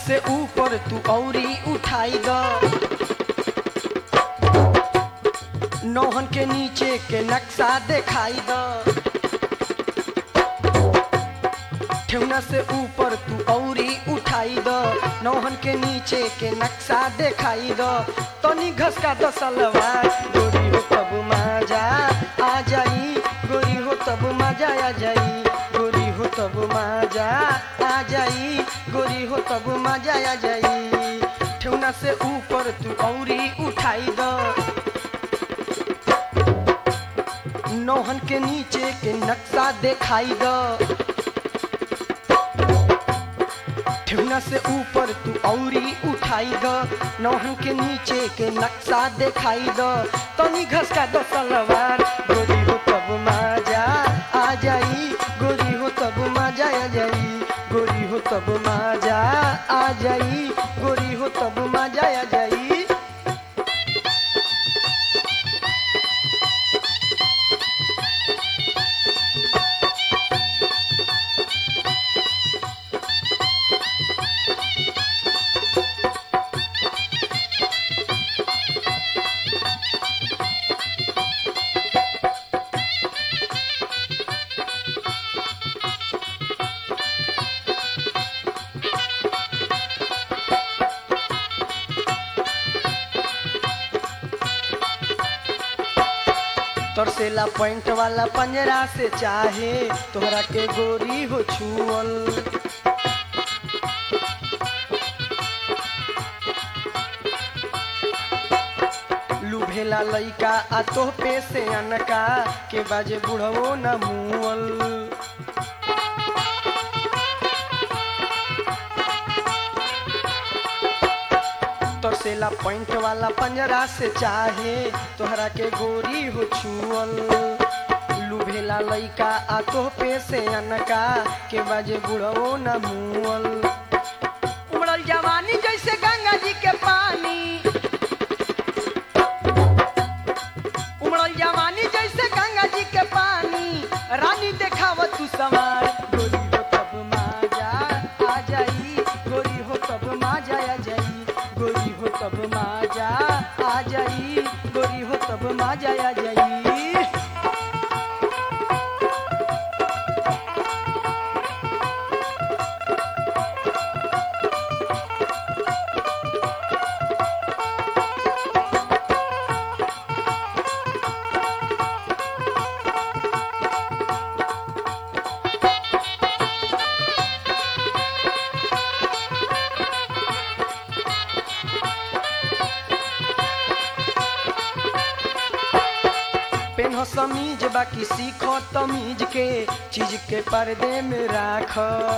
से ऊपर तू औरी उठाई द नौहन के नीचे के नक्शा दिखाई द ठेवना से ऊपर तू औरी उठाई द नौहन के नीचे के नक्शा दिखाई द तनी घसका द सलवार गोरी हो तब मजा आ जाई गोरी हो तब मजा आ जाई गोरी हो तब मजा आ जाई गोरी हो तब मजा आ जाई ठेवना से ऊपर तू औरी उठाई द नौहन के नीचे के नक्शा दिखाई द ठेवना से ऊपर तू औरी उठाई द नौहन के नीचे के नक्शा दिखाई द तनी घसका द सलवार गोरी हो तब मजा आ जाई गोरी हो तब मजा आ जाई गोरी हो तब मजा आ जाई गोरी हो तब मजा आ जाई तरसेला पॉइंट वाला पंजरा से चाहे तोहरा के गोरी हो छुअल लुभेला लइका आ तोह पे से अनका के बाजे बुढ़वो न मुअल तरसेला पॉइंट वाला पंजरा से चाहे तोहरा के गोरी हो छुअल लुभेला लइका आ तोह पे से अनका के बाजे बुढ़वो न मुअल उमड़ल जवानी जैसे गंगा जी के पानी उमड़ल जवानी जैसे गंगा जी के पानी रानी देखाव तू सवार गोरी हो तब माजा आ जाई गोरी हो तब माजा आ जाई गोरी हो तब माजा आ जाई गोरी हो तब माजा आ जाई पेन्ह समीज बाकी सीख तमीज के चीज के पर्दे में राख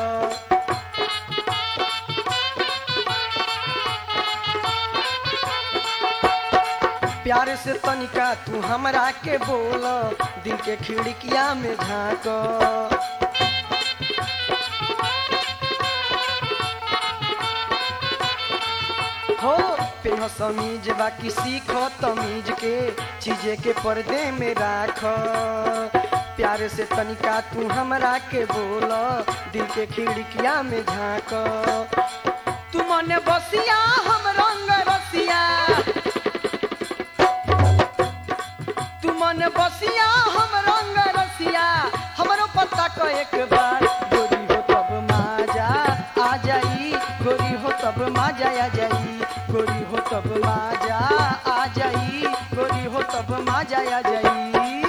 प्यार से तनिका तू हमरा के बोल दिल के खिड़किया में झाँक हो पेन्ह समीज बाकी सीख तमीज के चीजे के पर्दे में राख प्यार से तनिका तू हमरा के बोल दिल के खिड़किया में झाँक तू मने बसिया हम रंग रसिया तू मन बसिया हम रंग रसिया हमरो पता को एक बार गोरी हो तब माजा आ जाई गोरी हो तब माजा आ जाई गोरी हो तब माजा आ जाई गोरी हो तब माजा आ जाई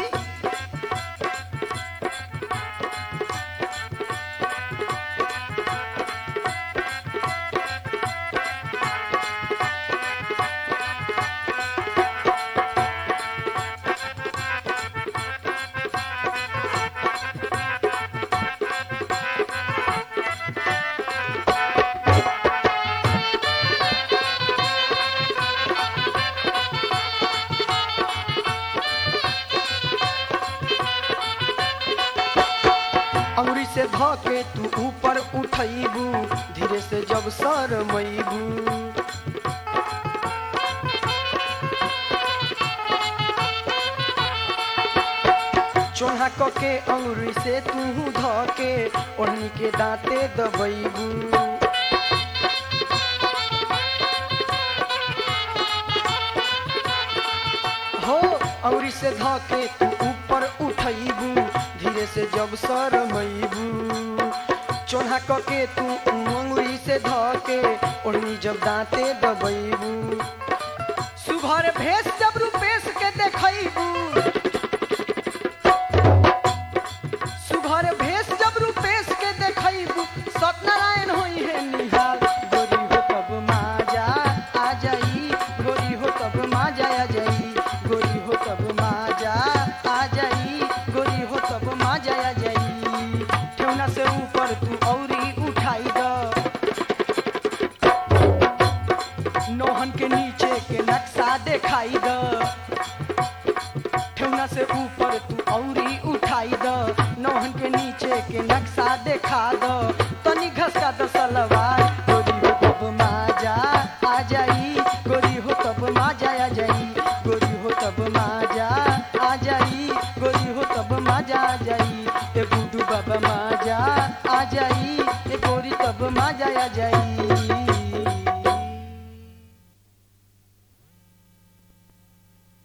अंगुरी से ध के तू ऊपर उठैबू धीरे से जब सर मैबू चोहा क के अंगुरी से तू ध के ओढ़नी के दांते दबैबू औरी से धके तू ऊपर उठैबू धीरे से जब सरमैबू चोन्हा कके तू अंगुरी से धके ओढ़नी जब दांते दबैबू सुघर भेष जब रूपेश के देखैबू सुघर भेष जब रूपेश के देखैबू सत्यनारायण होई है निहाल गोरी हो तब माजा आ जाई गोरी हो तब माजा आ जाई गोरी हो तब माजा आ जाई गोरी हो तब माजा आ जाई ठेवना से ऊपर तू औरी उठाई द नौहन के नीचे के नक्शा दिखाई द ठेवना से ऊपर तू औरी उठाई द नौहन के नीचे के नक्शा दिखा द तनी घसका द सलवार गोरी हो तब माजा आ जाई गोरी हो तब माजा आ जाई गोरी हो तब माजा आ जाई गोरी हो तब माजा आ जाई ए गुडू बाबा माजा आ जाई ए गोरी तब माजा आ जाई